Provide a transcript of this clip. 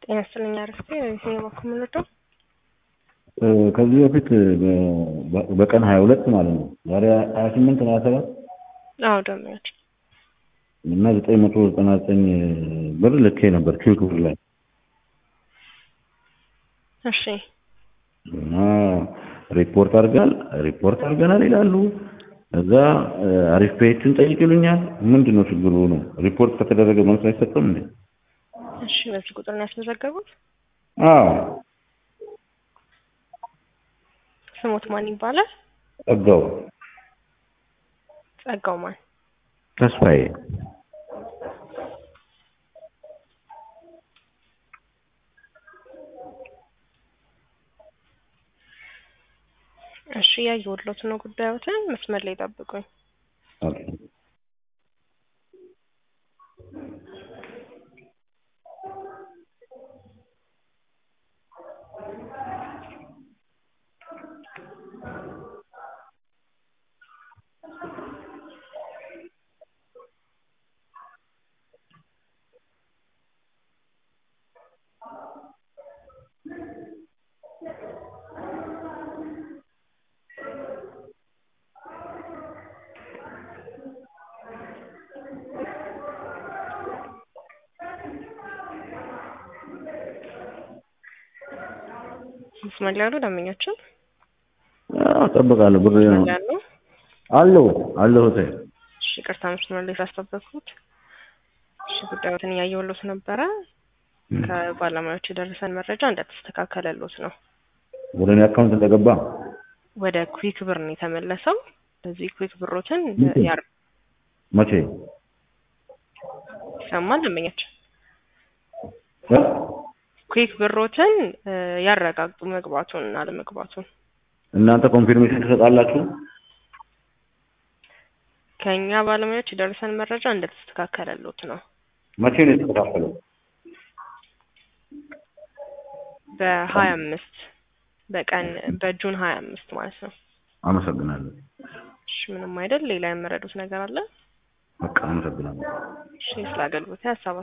ጤና ይስጥልኝ አረፍቴ የትኛው በኩል ምንወደው ከዚህ በፊት በቀን ሀያ ሁለት ማለት ነው ዛሬ ሀያ ስምንት ነው ሀያ ሰባት አዎ ደንበኞች እና ዘጠኝ መቶ ዘጠና ዘጠኝ ብር ልኬ ነበር ኪዩክ ብር ላይ እሺ እና ሪፖርት አድርገናል ሪፖርት አድርገናል ይላሉ። እዛ አሪፍ ፔችን ጠይቅ ይሉኛል። ምንድን ነው ችግሩ ነው? ሪፖርት ከተደረገ መልስ አይሰጥም እንዴ? እሺ በዚህ ቁጥር ነው ያስመዘገቡት? አዎ ስሞት ማን ይባላል? ጸጋው ጸጋው ማን? ተስፋዬ እሺ ያየሁሎት ነው ጉዳዮትን መስመር ላይ ጠብቁኝ። ኦኬ መስመር ላይ ያሉ ደንበኞችን እጠብቃለሁ። ብር መስመር ላይ ያሉ አለሁ አለሁ እህቴ። እሺ ይቅርታ መስመር ላይ ስላስጠበቅኩት። እሺ ጉዳዮትን እያየሁሎት ነበረ። ከባለሙያዎች የደረሰን መረጃ እንደተስተካከለሎት ነው። ወደ እኔ አካውንት እንደገባ ወደ ኩዊክ ብር ነው የተመለሰው። በዚህ ኩዊክ ብሮትን ያር መቼ ይሰማል ደንበኛችን ኩዊክ ብሮትን ያረጋግጡ መግባቱን አለመግባቱን። እናንተ ኮንፊርሜሽን ትሰጣላችሁ? ከእኛ ባለሙያዎች የደረሰን መረጃ እንደተስተካከለሎት ነው። መቼ ነው የተከፋፈለው? በሀያ አምስት በቀን በጁን ሀያ አምስት ማለት ነው። አመሰግናለሁ። እሺ ምንም አይደል። ሌላ የመረዱት ነገር አለ? በቃ አመሰግናለሁ። እሺ ስለ አገልግሎት ሀሳብ